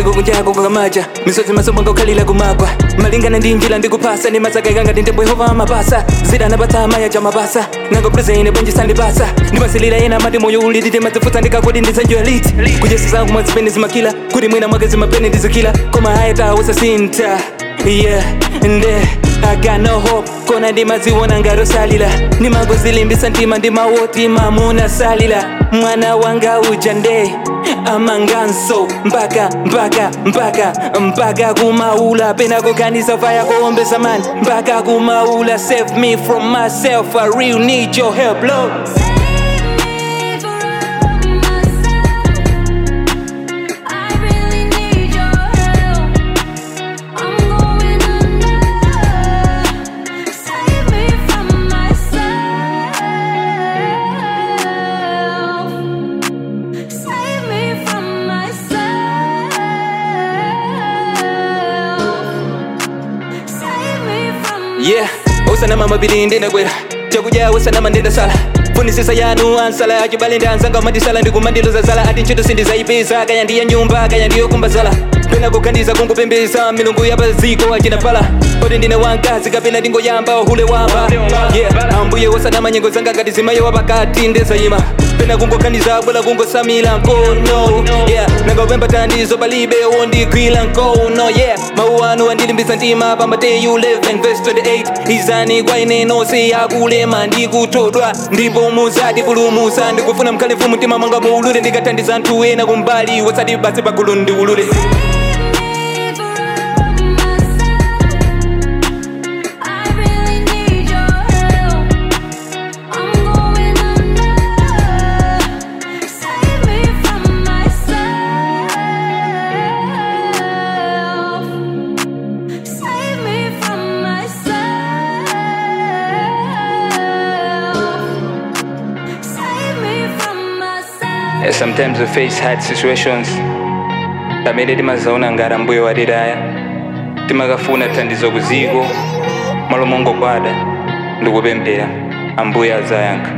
kumeneko kunjako kwakamaja misozi masomo ngakhalila kumagwa malingana ndi njira ndikupasa ndi masaka ngati ntembo yehova amapasa zida anapatsa amaya cha mapasa nangoprezene bwenjisa ndipasa ndimasilira ena mati moyo ulitite madzifutsa ndikakodi ndisanjoya liti kujesa zangu mwazipene zimakila kuti mwina mwake zimapene ndizikila koma ayetawosa sinta yeah nde I got no hope kona ndimaziwona ngarosalila ndimangozilimbisa ntima ndimawoti mamuna salila mwana wanga uja nde amanganso mpaka mpaka mpaka mpaka kumaula pena kukanisa faya kuombesa mani mpaka kumaula save me from myself I real need your help Lord yeah usanama mabiri ndindakwera chakudya usanama ndindasala funisisa yanu ansala achibale ndanzanga matisala ndikumandiloza zala ati ntchito sindizayipeza kaya ndiye nyumba kaya ndiyokumba zala pena kukhandiza kungupembeza milungu yapaziko achinapala kodi ndine wankazi kapena ndingoyamba uhule wamba yeah ambuye usanama nyengo zanga ngati zimayowa pakati ndezayima pena kungokhandiza bwela kungosamila nkono yeah nangopemba tandizo palibe wondigwila nkono yeah mawu anu andilimbisa ntima pa mateyu 11 verse 28 izani kwa ine nonse yakulema ndikuthodwa ndipo muzati pulumusa ndikufuna mkhale mfumu mtima mwanga muulule ndikathandiza anthu ena kumbali wasati basi pagulu ndiulule Yeah, sometimes we face hard situations pamene timazaona ngati ambuye watitaya timakafuna thandizo kuziko malo mongogwada ndikupemphera ambuye azayankha